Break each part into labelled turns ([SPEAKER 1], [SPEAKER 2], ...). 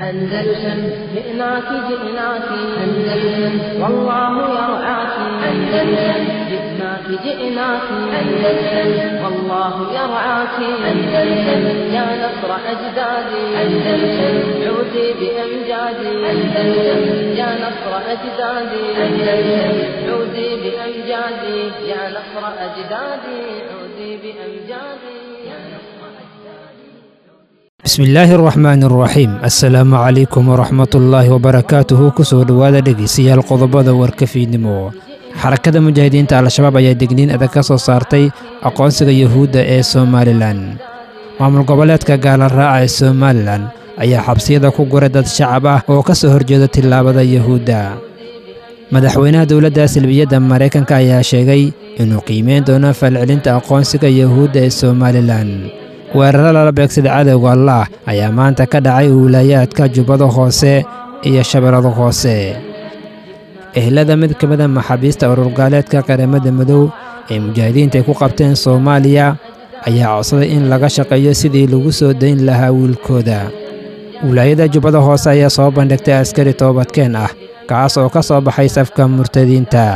[SPEAKER 1] أندلسن جئناك جئناك أندلسن والله يرعاك أندلسن جئناك جئناك أندلسن والله يرعاك أندلسن يا نصر أجدادي أندلسن عودي بأمجادي أندلسن يا نصر أجدادي أندلسن عودي بأمجادي يا نصر أجدادي عودي بأمجادي يا نصر
[SPEAKER 2] bismillaahi araxmaani araxiim assalaamu calaykum waraxmatullaahi wabarakaatuhu kusoo dhowaada dhegeystayaal qodobada warkafiidnimo xarakada mujaahidiinta al-shabaab ayaa degniin adag ka soo saartay aqoonsiga yuhuudda ee somalilan maamul goboleedka gaalaraaca ee somalilan ayaa xabsiyada ku guray dad shacab ah oo ka soo horjeeda tillaabada yuhuudda madaxweynaha dowladda salbiyadda maraykanka ayaa sheegay inuu qiimeyn doono falcelinta aqoonsiga yuhuudda ee somalilan weeraro lala beegsada cadowga allaah ayaa maanta ka dhacay wiilaayaadka jubbada hoose iyo shabeellada hoose ehlada mid ka mida maxaabiista ururgaaleedka qaramada madow ee mujaahidiinta ay ku qabteen soomaaliya ayaa codsaday in laga shaqeeyo sidii lagu soo dayn lahaa wiilkooda wilaayada jubbada hoose ayaa soo bandhigtay askari toobadkeen ah kaas oo ka soo baxay safka murtadiinta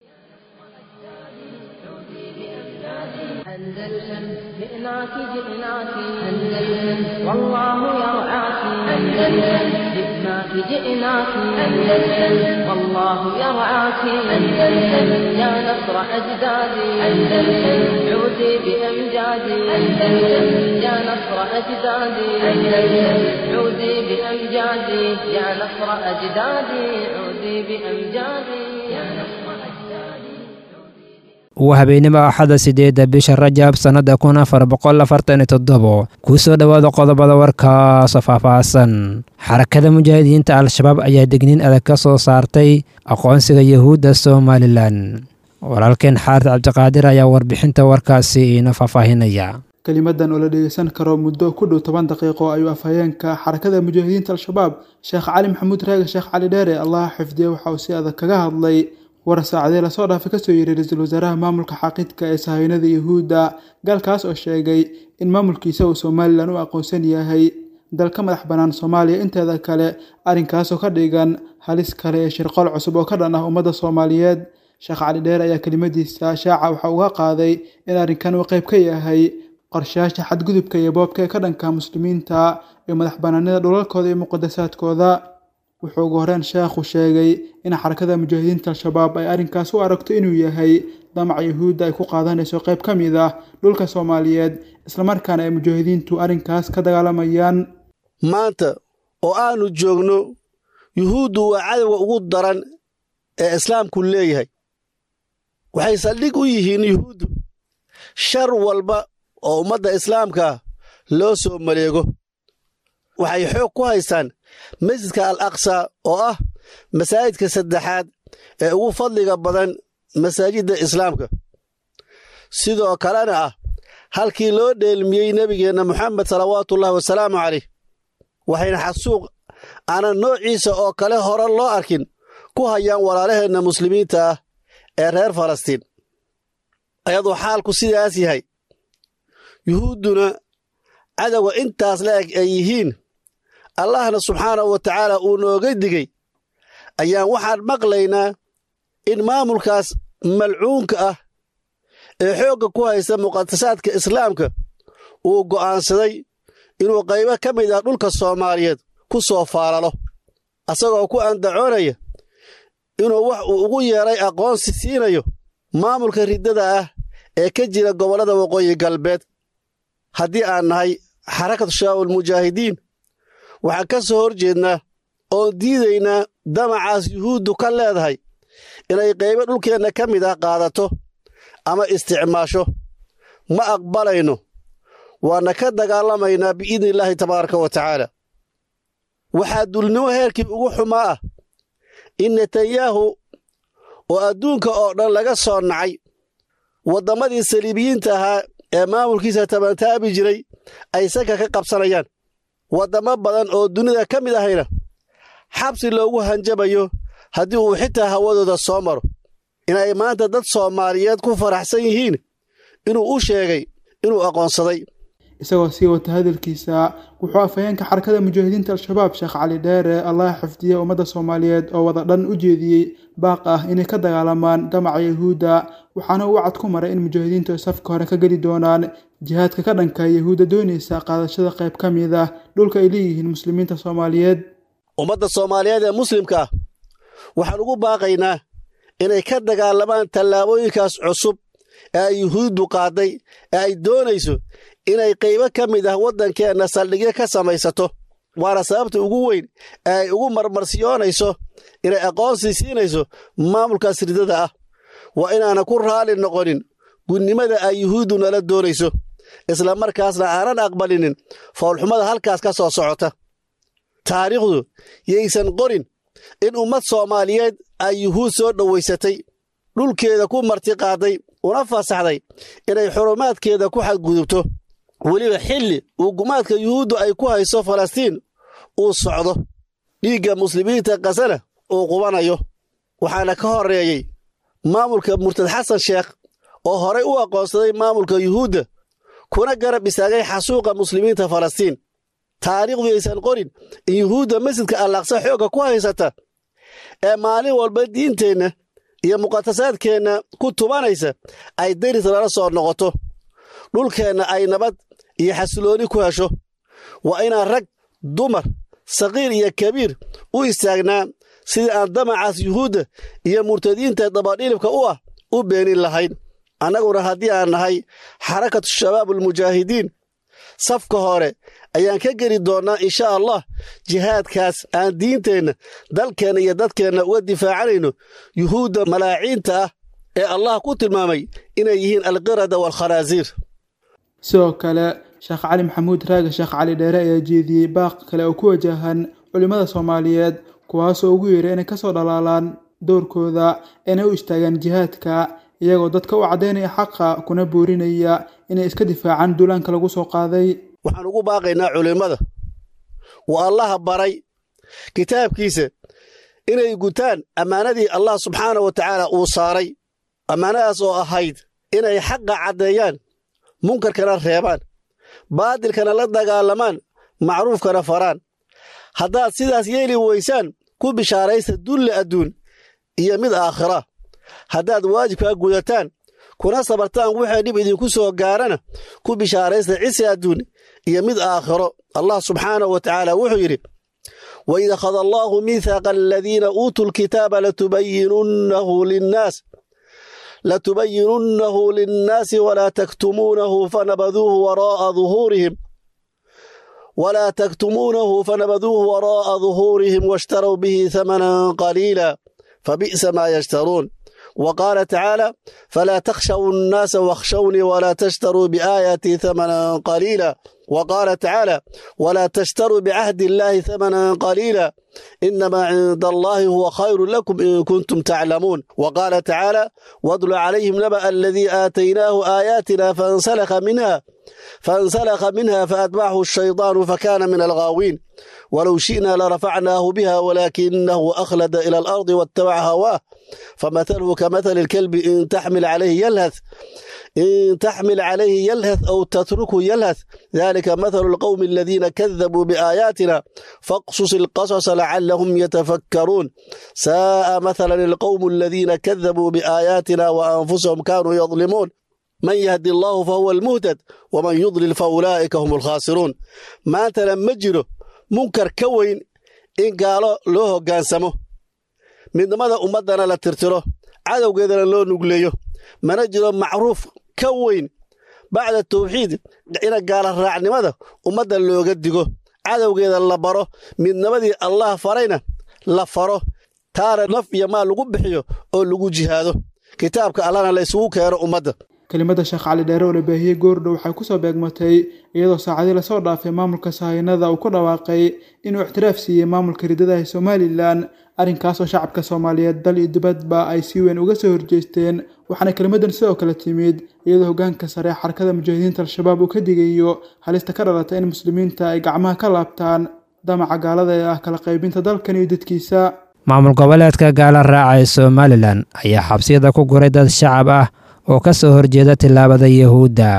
[SPEAKER 1] أندلسن جئناك جئناك أندلسن والله يرعاك أندلسن جئناك جئناك أندلسن والله يرعاك أندلسن يا نصر أجدادي أندلسن عودي بأمجادي أندلسن يا نصر أجدادي أندلسن عودي بأمجادي يا نصر أجدادي عودي بأمجادي يا نصر أجدادي
[SPEAKER 2] waa habeenimo axada siddeedda bisha rajab sannadda kun afar boqol afartan iyo toddobo kuu soo dhowaada qodobada warkaasoo faahfaahsan xarakada mujaahidiinta al-shabaab ayaa degniin adag ka soo saartay aqoonsiga yuhuudda somalilan walaalkeen xaarid cabdiqaadir ayaa warbixinta warkaasi iina faahfaahinaya
[SPEAKER 3] kelimadan oo la dhegeysan karo muddo ku dhow toban daqiiqo ayuu afhayeenka xarakada mujaahidiinta al-shabaab sheekh cali maxamuud raage sheekh cali dheere allah xifdiye waxa uu si adag kaga hadlay war saacadee lasoo dhaafay kasoo yiri ra-iisul wasaaraha maamulka xaaqidka ee sahaynada yuhuudda gaalkaas oo sheegay in maamulkiisa uu somalilan u aqoonsan yahay dalka madax bannaan soomaaliya inteeda kale arrinkaasoo ka dhigan halis kale ee shirqool cusub oo ka dhan ah ummadda soomaaliyeed sheekh cali dheer ayaa kelimadiisa shaaca waxa uga qaaday in arrinkan uu qayb ka yahay qorshayaasha xadgudubka iyo boobka ee ka dhanka muslimiinta iyo madax bannaanida dhulalkooda iyo muqadasaadkooda wuxuu ugu horeen sheekhu sheegay in xarakada mujaahidiinta al-shabaab ay arrinkaas u aragto inuu yahay damaca yuhuudda ay ku qaadanayso qayb ka mid ah dhulka soomaaliyeed islamarkaana ay mujaahidiintu arrinkaas ka dagaalamayaan
[SPEAKER 4] maanta oo aanu joogno yuhuuddu waa cadowga ugu daran ee islaamku leeyahay waxay saldhig u yihiin yuhuuddu shar walba oo ummadda islaamka loo soo maleego waxay xoog ku haystaan masjidka al aqsa oo ah masaajidka saddexaad ee ugu fadliga badan masaajidda islaamka sidoo kalena ah halkii loo dheelmiyey nebigeenna moxamed salawaatuullahi wasalaamu calayh waxayna xasuuq aanan noociisa oo kale hore loo arkin ku hayaan walaalaheenna muslimiinta ah ee reer falastiin ayadoo xaalku sidaas yahay yuhuudduna cadowga intaas la eg ay yihiin allahna subxaanahu wa tacaala uu nooga digey ayaan waxaan maqlaynaa in maamulkaas malcuunka ah ee xoogga ku haysta muqadasaadka islaamka uu go'aansaday inuu qaybo ka mid ah dhulka soomaaliyeed ku soo faalalo asagoo ku andacoonaya inuu wax uu ugu yeedhay aqoonsi siinayo maamulka riddada ah ee ka jira gobollada waqooyi galbeed haddii aan nahay xarakatu shabaabul mujaahidiin waxaan ka soo hor jeednaa oon diidaynaa damacaas yuhuuddu ka leedahay inay qaybo dhulkeenna ka mid ah qaadato ama isticmaasho ma aqbalayno waana ka dagaalamaynaa biidnillaahi tabaaraka wa tacaala waxaa dulnimo heerkii ugu xumaa ah in netanyahu oo adduunka oo dhan laga soo nacay wadammadii saliibiyiinta ahaa ee maamulkiisa tabantaabi jiray ay sanka ka qabsanayaan waddamo badan oo dunida ka mid ahayna xabsi loogu hanjabayo haddii uu xitaa hawadooda soo maro inay maanta dad soomaaliyeed ku faraxsan yihiin inuu u sheegay inuu aqoonsaday
[SPEAKER 3] isagoo sii wata hadalkiisa wuxuu afhayeenka xarakada mujaahidiinta al-shabaab sheekh cali dheere allaha xifdiye ummadda soomaaliyeed oo wada dhan u jeediyey baaq ah inay ka dagaalamaan damaca yahuudda waxaana uu wacad ku maray in mujaahidiintu ay safka hore ka geli doonaan jihaadka ka dhanka yahuudda doonaysa qaadashada qayb ka mid ah dhulka ay leeyihiin muslimiinta soomaaliyeed
[SPEAKER 4] ummadda soomaaliyeed ee muslimka ah waxaan ugu baaqaynaa inay ka dagaalamaan tallaabooyinkaas cusub ee ay yuhuuddu qaaday ee ay doonayso inay qaybo ka mid ah waddankeenna saldhigyo ka samaysato waana sababta ugu weyn ee ay ugu marmarsiyoonayso inay aqoonsi siinayso maamulkaas ridada ah waa inaana ku raalli noqonin gudnimada ay yuhuuddu nala doonayso isla markaasna aanan aqbalinin foolxumada halkaas ka soo socota taariikhdu yaysan qorin in ummad soomaaliyeed ay yuhuud soo dhowaysatay dhulkeeda ku martiqaaday una fasaxday inay xurumaadkeeda ku xadgudubto weliba xilli uu gumaadka yuhuuddu ay ku hayso falastiin uu socdo dhiigga muslimiinta kasana uu qubanayo waxaana ka horreeyey maamulka murtad xasan sheekh oo horay u aqoonsaday maamulka yuhuudda kuna garab istaagay xasuuqa muslimiinta falastiin taariikhdu yaysan qorin in yuhuudda masjidka allaqsa xoogga ku haysata ee maalin walba diinteenna iyo muqadasaadkeenna ku tubanaysa ay deris lala soo noqoto dhulkeenna ay nabad iyo xasilooni ku hesho waa inaan rag dumar saqiir iyo kabiir u istaagnaa sidii aan damacaas yuhuudda iyo murtadiinta dabadhilibka u ah u beenin lahayn annaguna haddii aan nahay xarakatu shabaab almujaahidiin safka hore ayaan ka geli doonnaa insha allah jihaadkaas aan diinteenna dalkeenna iyo dadkeenna uga difaacanayno yuhuudda malaaciinta ah ee allah ku tilmaamay inay yihiin alqirada waalkhanaasiir
[SPEAKER 3] sidoo kale sheekh cali maxamuud raage sheekh cali dheere ayaa jeediyey baaq kale oo ku wajahan culimmada soomaaliyeed kuwaasoo ugu yeeray inay kasoo dhalaalaan doorkooda inay u istaagaan jihaadka iyagoo dadka u caddaynaya xaqa kuna boorinaya inay iska difaacaan duulaanka lagu soo qaaday
[SPEAKER 4] waxaan ugu baaqaynaa culimmada waa allaha baray kitaabkiisa inay gutaan ammaanadii allah subxaana wa tacaala uu saaray ammaanadaas oo ahayd inay xaqa caddeeyaan munkarkana reebaan baadilkana la dagaalamaan macruufkana faraan haddaad sidaas yeeli weysaan ku bishaaraysta dulle adduun iyo mid aakhira haddaad waajibkaa gudataan kuna sabartaan waxay dhib idinku soo gaarana ku bishaaraysta cisi adduun iyo mid aakhiro allah subxaanahu wa tacaala wuxuu yidhi waid akhada allaahu miithaaqa aladiina uutuu lkitaaba latubayinunnahu linnaas latubayinunnahu linnaasi walaa taktumuunahu fanabaduuhu waraa'a duhuurihim ولا تكتمونه فنبذوه وراء ظهورهم واشتروا به ثمنا قليلا فبئس ما يشترون وقال تعالى فلا تخشوا الناس واخشوني ولا تشتروا بآياتي ثمنا قليلا وقال تعالى ولا تشتروا بعهد الله ثمنا قليلا إنما عند الله هو خير لكم إن كنتم تعلمون وقال تعالى واتل عليهم نبأ الذي آتيناه آياتنا فانسلخ منها فانسلخ منها فأتبعه الشيطان فكان من الغاوين ولو شئنا لرفعناه بها ولكنه أخلد إلى الأرض واتبع هواه فمثله كمثل الكلب إن تحمل عليه يلهث إن تحمل عليه يلهث أو تتركه يلهث ذلك مثل القوم الذين كذبوا بآياتنا فاقصص القصص لعلهم يتفكرون ساء مثلا القوم الذين كذبوا بآياتنا وأنفسهم كانوا يظلمون من يهدي الله فهو المهتد ومن يضلل فأولئك هم الخاسرون ما تلمجره منكر كوين إن قالوا له قانسمه midnimada ummaddana la tirtiro cadowgeedana loo nugleeyo mana jiro macruuf ka weyn bacda tawxiid ina gaala raacnimada ummadda looga digo cadowgeeda la baro midnimadii allah farayna la faro taana naf iyo maal lagu bixiyo oo lagu jihaado kitaabka allahna la isugu keeno ummadda
[SPEAKER 3] kelimada sheekh cali dheere oo la baahiyey goordhow waxay kusoo beegmatay iyadoo saacadii lasoo dhaafay maamulka sahaynada uu ku dhawaaqay inuu ixtiraaf siiyey maamulka ridadaha somalilan arrinkaasoo shacabka soomaaliyeed dal iyo dibadba ay si weyn uga soo horjeesteen waxaana kelimadan sidoo kale timid iyadoo hogaanka sare ee xarakada mujaahidiinta al-shabaab uu ka digayo halista ka dhalata in muslimiinta ay gacmaha ka laabtaan damaca gaalada ee ah kala qaybinta dalkan iyo dadkiisa
[SPEAKER 2] maamul goboleedka gaala raaca ee somalilan ayaa xabsiyada ku guray dad shacab ah oo ka soo horjeeda tillaabada yahuudda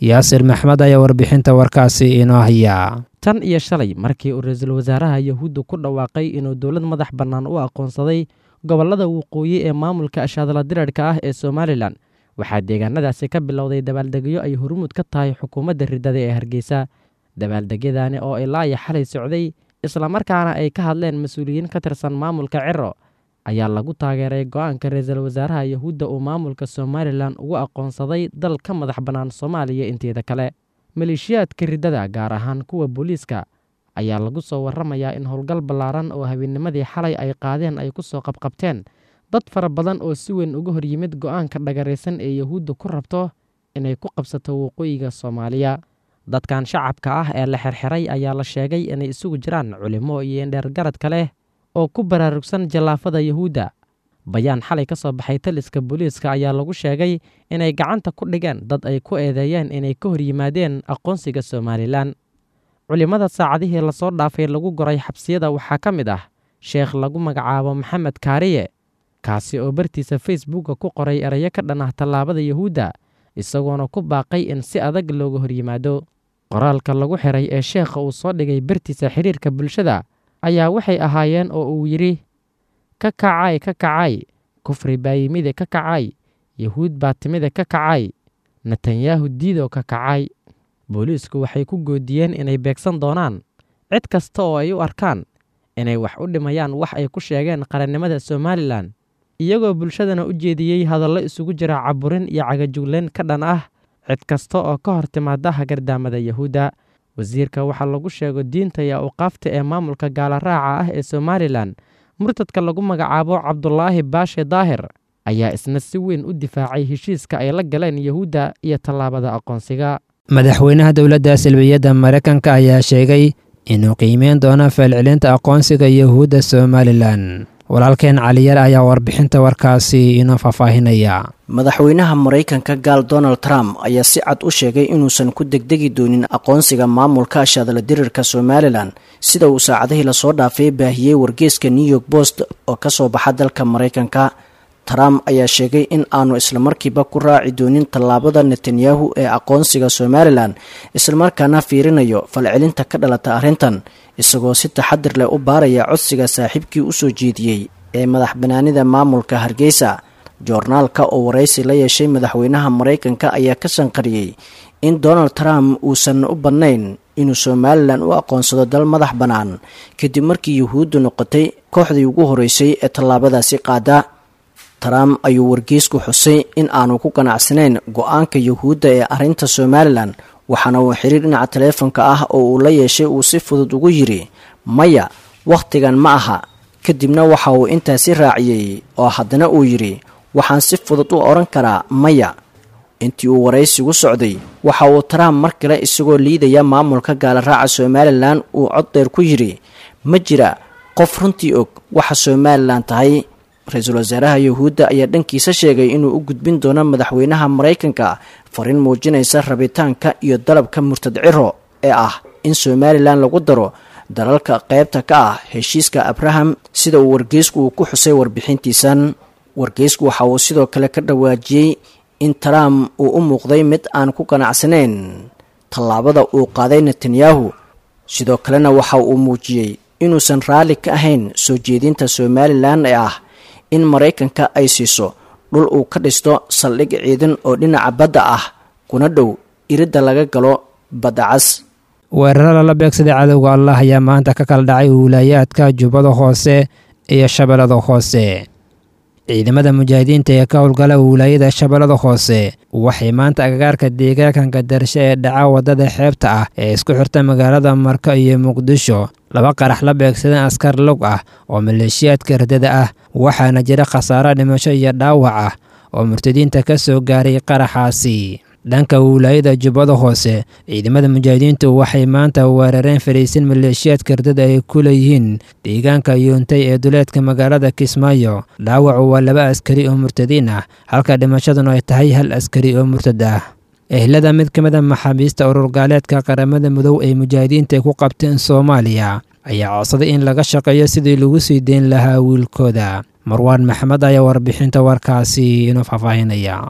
[SPEAKER 2] yaasir maxmed ayaa warbixinta warkaasi inoo hayaa
[SPEAKER 5] tan iyo shalay markii uu ra-iisul wasaaraha yahuudda ku dhawaaqay inuu dowlad madax bannaan u aqoonsaday gobollada waqooyi ee maamulka ashaadala dirarhka ah ee somalilan waxaa deegaanadaasi ka bilowday dabaaldegyo ay hormuud ka tahay xukuumadda riddada ee hargeysa dabaaldegyadani oo ilaa iyo xalay socday islamarkaana ay ka hadleen mas-uuliyiin ka tirsan maamulka ciro ayaa lagu taageeray go-aanka ra-iisul wasaaraha yahuudda uu maamulka somalilan ugu aqoonsaday dal ka madax bannaan soomaaliya inteeda kale maleeshiyaadka riddada gaar ahaan kuwa booliiska ayaa lagu soo warramayaa in howlgal ballaaran oo habeennimadii xalay ay qaadeen ay ku soo qabqabteen dad fara badan oo si weyn uga hor yimid go-aanka dhagaraysan ee yahuudda ku rabto inay ku qabsato waqooyiga soomaaliya dadkan shacabka ah ee la xirxiray ayaa la sheegay inay isugu jiraan culimo iyo indheergaradka leh oo ku baraarugsan jallaafada yahuudda bayaan xalay ka soo baxay taliska booliiska ayaa lagu sheegay inay gacanta ku dhigeen dad ay ku eedeeyeen inay ka hor yimaadeen aqoonsiga somalilan culimmada saacadihii lasoo dhaafay lagu goray xabsiyada waxaa ka mid ah sheekh lagu magacaabo maxamed kaariye kaasi oo bartiisa facebooka ku qoray erayo ka dhan ah tallaabada yahuudda isagoona ku baaqay in si adag looga hor yimaado qoraalka lagu xiray ee sheekha uu soo dhigay bartiisa xiriirka bulshada ayaa waxay ahaayeen oo uu yidhi ka kacay ka kacay kufri baa yimide ka kacay yahuud baa timide ka kacay netanyahu diidoo ka kacay booliisku waxay ku goodiyeen inay beegsan doonaan cid kasta oo ay u arkaan inay wax u dhimayaan wax ay ku sheegeen qarannimada somalilan iyagoo bulshadana u jeediyey hadallo isugu jira caburin iyo cagajugleyn ka dhan ah cid kasta oo ka hor timaada hagardaamada yahuudda wasiirka waxaa lagu sheego diinta iyo awqaafta ee maamulka gaalaraaca ah ee somalilan murtadka lagu magacaabo cabdulaahi baashe daahir ayaa isna si weyn u difaacay heshiiska ay la galeen yahuudda iyo tallaabada aqoonsiga
[SPEAKER 2] madaxweynaha dowladda salbiyadda maraykanka ayaa sheegay inuu qiimeyn doono faalcelinta aqoonsiga yahuudda somalilan walaalkeen caliyar ayaa warbixinta warkaasi inoo faahfaahinaya
[SPEAKER 6] madaxweynaha maraykanka gaal donald trump ayaa si cad u sheegay inuusan ku degdegi doonin aqoonsiga maamulka ashaadala dirirka somalilan sida uu saacadihii lasoo dhaafay baahiyey wargeeska new york post oo ka soo baxa dalka maraykanka trump ayaa sheegay in aanu islamarkiiba ku raaci doonin tallaabada netanyahu ee aqoonsiga somalilan islamarkaana fiirinayo falcelinta ka dhalata arrintan isagoo si taxadir leh u baaraya codsiga saaxiibkii u soo jeediyey ee madax banaanida maamulka hargeysa joornaalka oo waraysi la yeeshay madaxweynaha maraykanka ayaa ka sanqariyey in donald trump uusan u badnayn inuu somalilan u aqoonsado dal madax bannaan kadib markii yuhuuddu noqotay kooxdii ugu horeysay ee tallaabadaasi qaada trump ayuu wargeysku xusay in aanu ku ganacsanayn go-aanka yuhuudda ee arrinta somalilan waxaana uu xiriir dhinaca taleefonka ah oo uu la yeeshay uu si fudud ugu yidhi maya wakhtigan ma aha kadibna waxa uu intaasi raaciyey oo haddana uu yidhi waxaan si fudud u odhan karaa maya intii uu waraysigu socday waxa uu trump mar kale isagoo liidaya maamulka gaalaraaca somalilan uu cod dheer ku yidhi ma jira qof runtii og waxa somalilan tahay ra-iisul wasaaraha yuhuudda ayaa dhankiisa sheegay inuu u gudbin doono madaxweynaha maraykanka fariin muujinaysa rabitaanka iyo dalabka murtad ciro ee ah in somalilan lagu daro dalalka qaybta ka ah heshiiska abraham sida uu wargeysku uu ku xusay warbixintiisan wargeysku waxa uu sidoo kale ka dhawaajiyey in trump uu u muuqday mid aan ku ganacsanayn tallaabada uu qaaday netanyahu sidoo kalena waxa uu muujiyey inuusan raalli ka ahayn soo jeedinta somalilan ee ah in maraykanka ay siiso dhul uu ka dhisto saldhig ciidan oo dhinaca badda ah kuna dhow iridda laga galo badda cas
[SPEAKER 2] weeraro lala beegsaday cadowga allah ayaa maanta ka kala dhacay wiilaayaadka jubbada hoose iyo shabeellada hoose ciidamada mujaahidiinta ee ka howlgala wilaayada shabeellada hoose waxay maanta agagaarka deegaanka darshe ee dhaca waddada xeebta ah ee isku xirta magaalada marko iyo muqdisho laba qarax la beegsadeen askar log ah oo maleeshiyaadka radada ah waxaana jira khasaaro dhimasho iyo dhaawac ah oo murtadiinta ka soo gaaray qaraxaasi dhanka wilaayada jubbada hoose ciidamada mujaahidiintu waxay maanta weerareen fariisin maleeshiyaadka ardada ay ku leeyihiin deegaanka yuuntay ee duleedka magaalada kismaayo dhaawacu waa laba askari oo murtadiin ah halka dhimashaduna ay tahay hal askari oo murtad ah ehlada mid ka mid a maxaabiista ururgaaleedka qaramada midow ee mujaahidiinta ku qabteen soomaaliya ayaa codsaday in laga shaqeeyo sidii lagu sii deyn lahaa wiilkooda marwaan maxamed ayaa warbixinta warkaasi inoo faahfaahinaya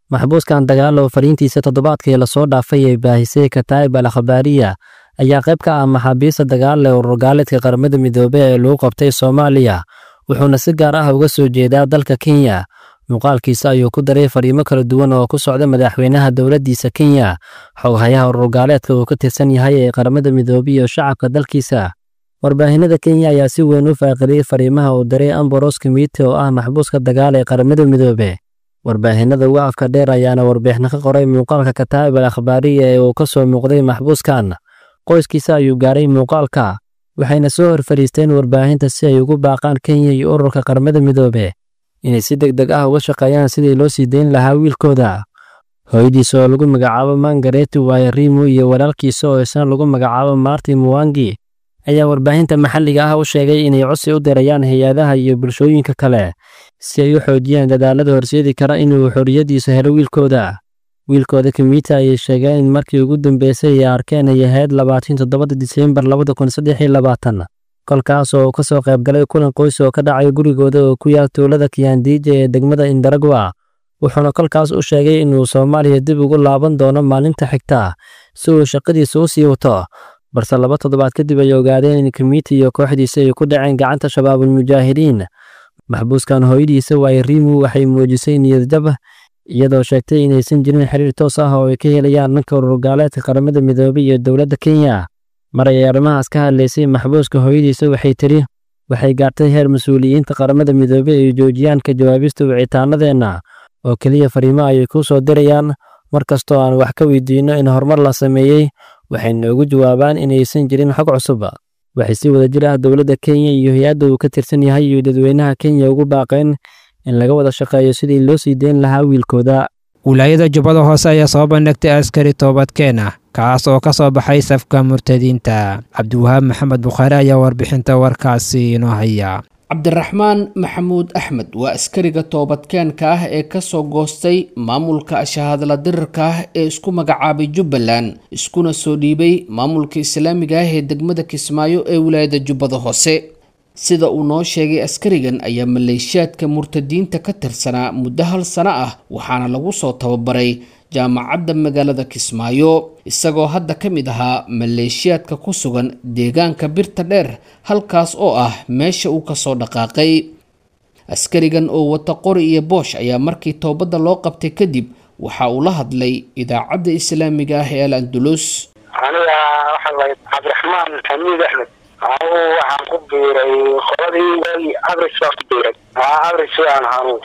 [SPEAKER 7] maxbuuskan dagaal oo fariintiisa toddobaadkii lasoo dhaafay ee baahisay kataa'ib al akhbaariya ayaa qayb ka ah maxaabiista dagaal ee ururgaaleedka qaramada midoobe ee lagu qabtay soomaaliya wuxuuna si gaar ah uga soo jeedaa dalka kenya muuqaalkiisa ayuu ku daray fariimo kala duwan oo ku socda madaxweynaha dowladdiisa kenya xoghayaha ururgaaleedka uu ka tirsan yahay ee qaramada midoobe iyo shacabka dalkiisa warbaahinada kenya ayaa si weyn u faaqiliyey fariimaha uu diray amboros kimiti oo ah maxbuuska dagaal ee qaramada midoobe warbaahinada uga afka dheer ayaana warbixino ka qoray muuqaalka kataa'ib al akhbaariya ee uu ka soo muuqday maxbuuskan qoyskiisa ayuu gaaray muuqaalka waxayna soo hor fadhiisteen warbaahinta si ay ugu baaqaan kenya iyo ururka qaramada midoobe inay si deg deg ah uga shaqeeyaan sidii loo sii dayn lahaa wiilkooda hooyadiisa oo lagu magacaabo mangareti waayarimu iyo walaalkiisa oo isna lagu magacaabo marti muwangi ayaa warbaahinta maxalliga ah u sheegay inay codsi u dirayaan hay-adaha iyo bulshooyinka kale si ay u xoojiyaan dadaalada horseedi kara inuu xorriyaddiisa helo wiilkooda wiilkooda kimita ayay sheegeen in markii ugu dambeysay ay arkeen ay ahayd labaatan toddobada diseembar labada kun saddex iyo labaatan kolkaas oo uu ka soo qayb galay kulan qoys oo ka dhacay gurigooda oo ku yaal tuulada kiyandiija ee degmada indaragwa wuxuuna kolkaas u sheegay inuu soomaaliya dib ugu laaban doono maalinta xigta si uu shaqadiisa u sii wato balse laba toddobaad kadib ay ogaadeen in kimiti iyo kooxdiisa ay ku dhaceen gacanta shabaabulmujaahidiin maxbuuskan hooyadiisa waayarimu waxay muujisay niyadjab iyadoo sheegtay inaysan jirin xiriir toos ah oo ay ka helayaan dhanka ururgaaleedka qaramada midoobey iyo dowladda kenya mar ay arrimahaas ka hadlaysay maxbuuska hooyadiisa waxay tiri waxay gaartay heer mas-uuliyiinta qaramada midoobey ay joojiyaan ka jawaabista wicitaanadeenna oo keliya fariimo ayay kuu soo dirayaan mar kastoo aan wax ka weydiinno in horumar la sameeyey waxay noogu jawaabaan inaysan jirin xog cusub waxay si wada jir ah dowladda kenya iyo hay-adda uu ka tirsan yahay iyo dadweynaha kenya ugu baaqeen in laga wada shaqeeyo sidii loo sii deyn lahaa wiilkooda
[SPEAKER 2] wilaayada jubbada hoose ayaa soo bandhigtay askari toobadkeen ah kaas oo ka soo baxay safka murtadiinta cabdiwahaab maxamed bukhaari ayaa warbixinta warkaasi inoo haya
[SPEAKER 8] cabdiraxmaan maxamuud axmed waa askariga toobadkeenka ah ee kasoo goostay maamulka shahaadla dirirka ah ee isku magacaabay jubbaland iskuna soo dhiibay maamulka islaamiga ah ee degmada kismaayo ee wilaayada jubbada hoose sida uu noo sheegay askarigan ayaa maleeshiyaadka murtadiinta ka tirsanaa muddo hal sano ah waxaana lagu soo tababaray jaamacadda magaalada kismaayo isagoo hadda ka mid ahaa maleeshiyaadka ku sugan deegaanka birta dheer halkaas oo ah meesha uu kasoo dhaqaaqay askarigan oo wata qori iyo boosh ayaa markii toobadda loo qabtay kadib waxa uu la hadlay idaacadda islaamiga ah ee al andulus
[SPEAKER 9] aniga waxaa waay cabdiraxmaan xamiid axmed anigu waxaan ku biiray qoladii waagii abris baan ku biiray abris aan ahaan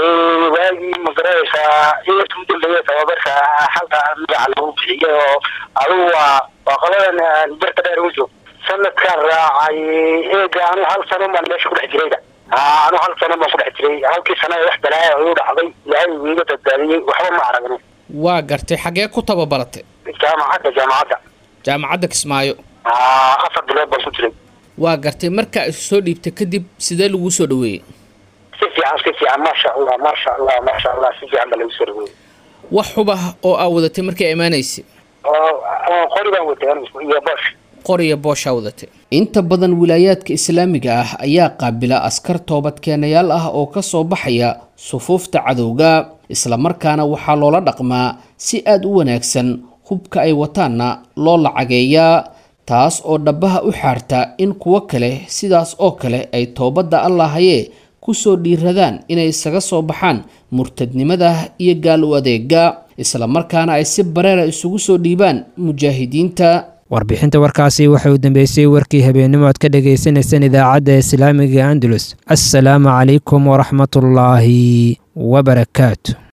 [SPEAKER 9] waagii magaraysaa inta u dambeeya tababarka xalka magaca lagu bixiyay oo adigu waa waa qoladan birta dheer ugu joog sanadkaan raacay eega anu hal sano baan meesha ku dhex jirayda anu hal sano baan ku dhex jiray halkii sana wax balaaya igu dhacday ilaahay wiiga badbaadiyey waxba ma aragni
[SPEAKER 8] waa gartay xagee ku tababaratay
[SPEAKER 9] jaamacadda jaamacadda
[SPEAKER 8] jaamacadda kismaayo
[SPEAKER 9] afar bilood baan ku jiray
[SPEAKER 8] waa gartay markaa isu soo dhiibtay kadib sidee laguu soo dhaweeyey
[SPEAKER 9] si fiican si fiican maasha allah maasha allah maasha allah si fiican baa lagu soo dhaweeyey
[SPEAKER 8] wax xubah oo aa wadatay markay imaanaysay
[SPEAKER 9] qori baan watay iyo boosh
[SPEAKER 8] qoriya booshaa wadatay inta badan wilaayaadka islaamiga ah ayaa qaabila askar toobadkeenayaal ah oo ka soo baxaya sufuufta cadowga islamarkaana waxaa loola dhaqmaa si aada u wanaagsan hubka ay wataanna loo lacageeyaa taas oo dhabbaha u xaarta in kuwo kale sidaas oo kale ay toobadda allahayee kusoo dhiiradaan inay isaga soo baxaan murtadnimada iyo gaal u adeega islamarkaana ay si bareera isugu soo dhiibaan mujaahidiinta
[SPEAKER 2] warbixinta warkaasi waxay u dambeysay warkii habeennimo aad ka dhagaysanayseen idaacadda islaamiga andalus assalaamu calaykum waraxmatullaahi wabarakaatu